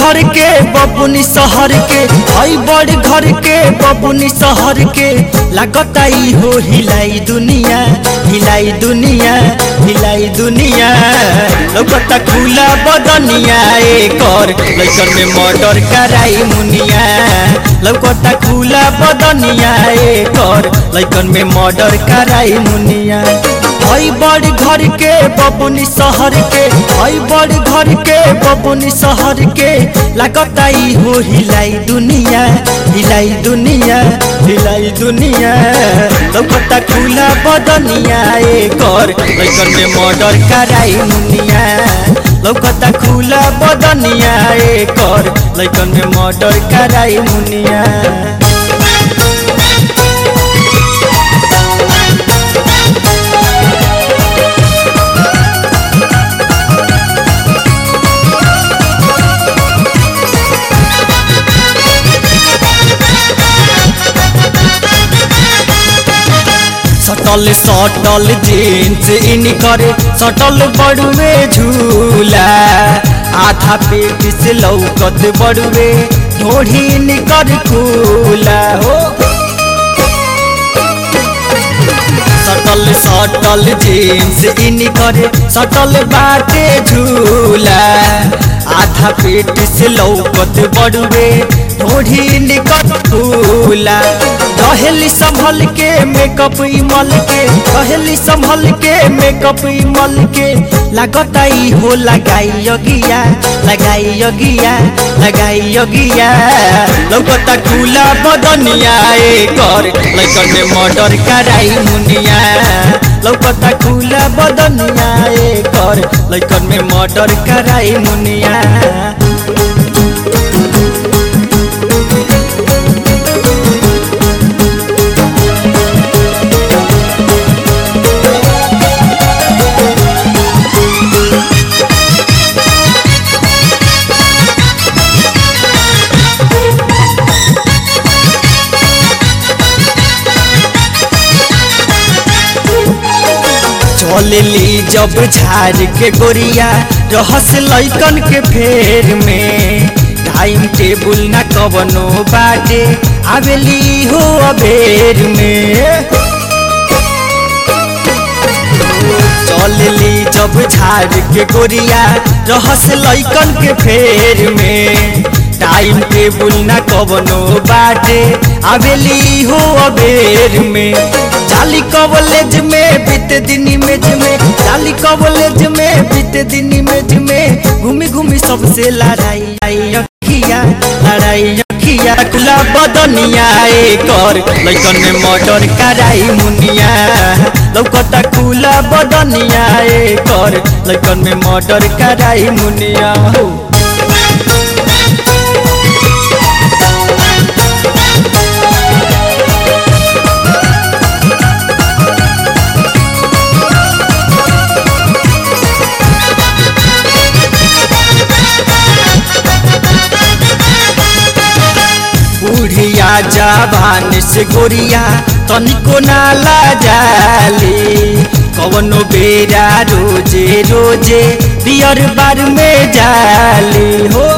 घर के बबुनी शहर के हई बड़ घर के बबुनी शहर के लागता ई हो हिलाई दुनिया हिलाई दुनिया हिलाई दुनिया लगता खुला बदनिया एकर लइकन में मर्डर कराई मुनिया लगता खुला बदनिया एकर लइकन में मर्डर कराई मुनिया हई बड़ घर के बबुनी शहर के हई बड़ घर के बबुनी शहर के लागता ई हो हिलाई दुनिया हिलाई दुनिया हिलाई दुनिया लगता खुला बदनिया एकर लइकन में मर्डर कराई मुनिया लगता खुला बदनिया एकर लइकन में मर्डर कराई मुनिया सटल सटल जीन्स इन करे सटल बड़ुए झूला आधा पेट से लौकत बड़ुए ढोढ़ी निकर खुला हो सटल सटल जीन्स इन करे सटल बाटे झूला आधा पेट से लौकत बड़ुए ढोढ़ी निकट फूला रहेली संभल के मेकअप इमल के रहेली संभल के मेकअप इमल के लागता ई हो लगाई योगिया लगाई योगिया लगाई योगिया लौकता खुला बदनिया एकर लइकन में मर्डर कराई मुनिया लौकता खुला बदनिया एकर लइकन में मर्डर कराई मुनिया चलेली जब झाड़ के गोरिया रहस लैकन के फेर में टाइम टेबुल न कवनो बाटे आवेली हो अबेर में चलेली जब झाड़ के गोरिया रहस लैकन के फेर में टाइम टेबुल न कवनो बाटे आवेली हो अबेर में जाली कॉलेज में बीते दिन इमेज में जाली कॉलेज में बीते दिन इमेज में घूमी घूमी सबसे लड़ाई अखिया लड़ाई अखिया खुला बदनिया एकर लइकन में मर्डर कराई मुनिया लौकता खुला बदनिया एकर लइकन में मर्डर कराई मुनिया हो बुढ़िया जवान से गोरिया तनिको नाला जाली कवनो बेरा रोजे रोजे बियर बार में जाली हो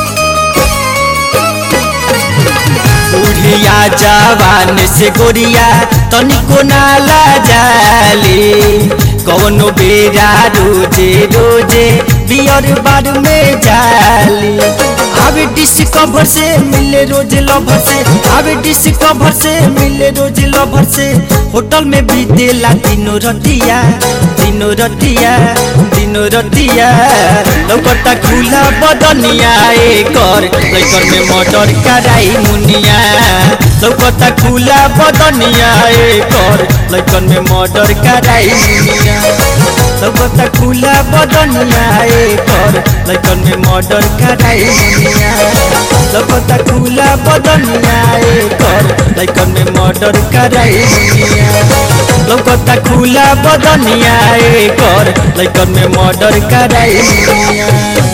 बुढ़िया जवान से गोरिया तनिको नाला जाली कवनो बेरा रोजे रोजे बियर बार में जाली आवे डिस्कवर से मिले रोज लवर से आवे डिस्कवर से मिले रोज लवर से होटल में भी देला दिनो रतिया दिनो रतिया दिनो रतिया लौकता खुला बदनिया एकर लइकन में मर्डर कराई मुनिया लौकता खुला बदनिया एकर लइकन में मर्डर कराई मुनिया लौकता खुला बदनिया एकर लइकन में मर्डर कराई मुनिया लौकता खुला बदनिया एकर लइकन में मर्डर कराई मुनिया लौकता खुला बदनिया एकर लइकन में मर्डर कराई मुनिया